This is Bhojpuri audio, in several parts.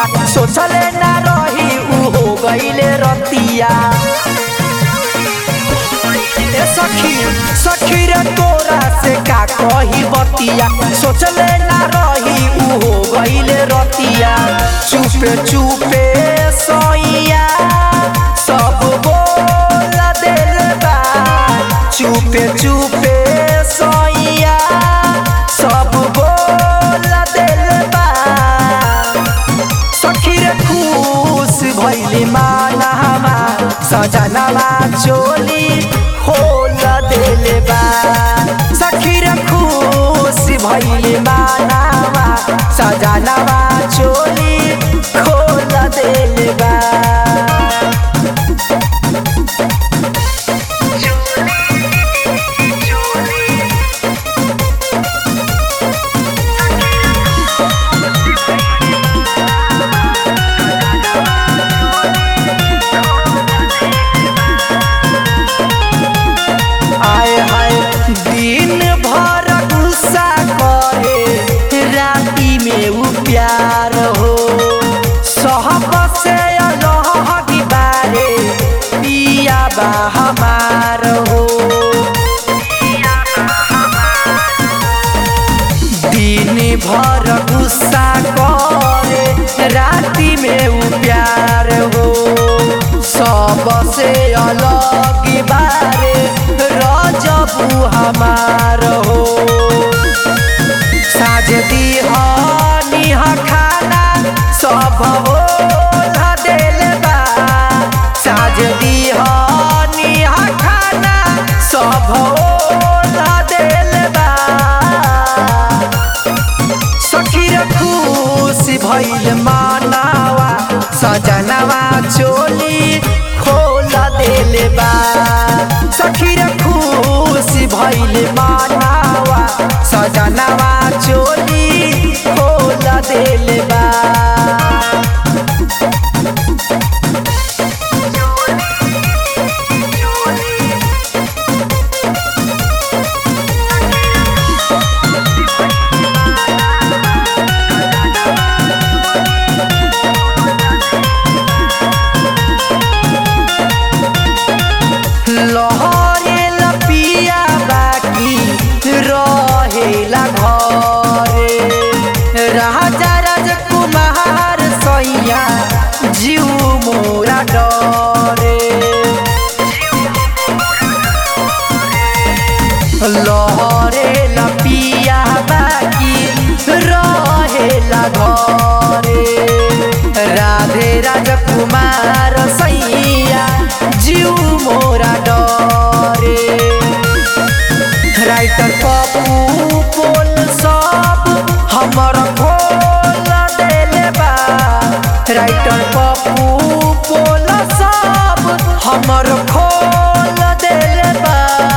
बतिया सोचले ना रही उ हो गईले रतिया ए सखी सखी रे तोरा से का कही बतिया सोचले ना रही उ हो गईले रतिया चुपे चुपे सोइया सब बोल दिल बा चुपे चुपे सोइया सब बोल दिल बा सखी रे खुश भइली मानहमा सजनवा चोली खोल देले बा सखी रे खुश भइली मानहमा सजनवा चोली खोल देले बा आए हाय दिन भर गुस्सा करे राती में उ प्यार हो सहब से अलग बारे पिया बा हमार हो दिन भर गुस्सा करे राती में उ प्यार हो सबसे अलग बारे रजबू हमार हो साज दिहनी खाना सब हो दिल बा साज दिहनी खाना सब हो दिल बा सखी रे खुश भइल मानावा सजनवा चोली खोल देल बा सखी रे खुश भइल मानावा सजनवा चोली खोल देल बा लहरे लपिया बाकी रहेला घरे राजा राजकुमार सैया जीव मोरा डरे लहरे लपिया बाकी रहेला घरे राधे राजकुमार सैया जीव मोरा डरे राइटर पप्पू पोल सब हमर खोल देले बा राइटर पप्पू पोल सब हमर खोल देले बा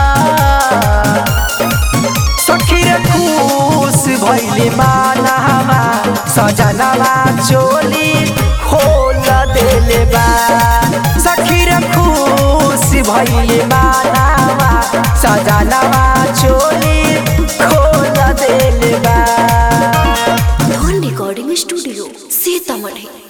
सखी रे खुश भइली मानहमा सजनवा चोली खोल देले बा सखी रे खुश भइली मानहमा सजनवा चोली खोल देले बा धन रिकॉर्डिंग स्टूडियो सीतामढ़ी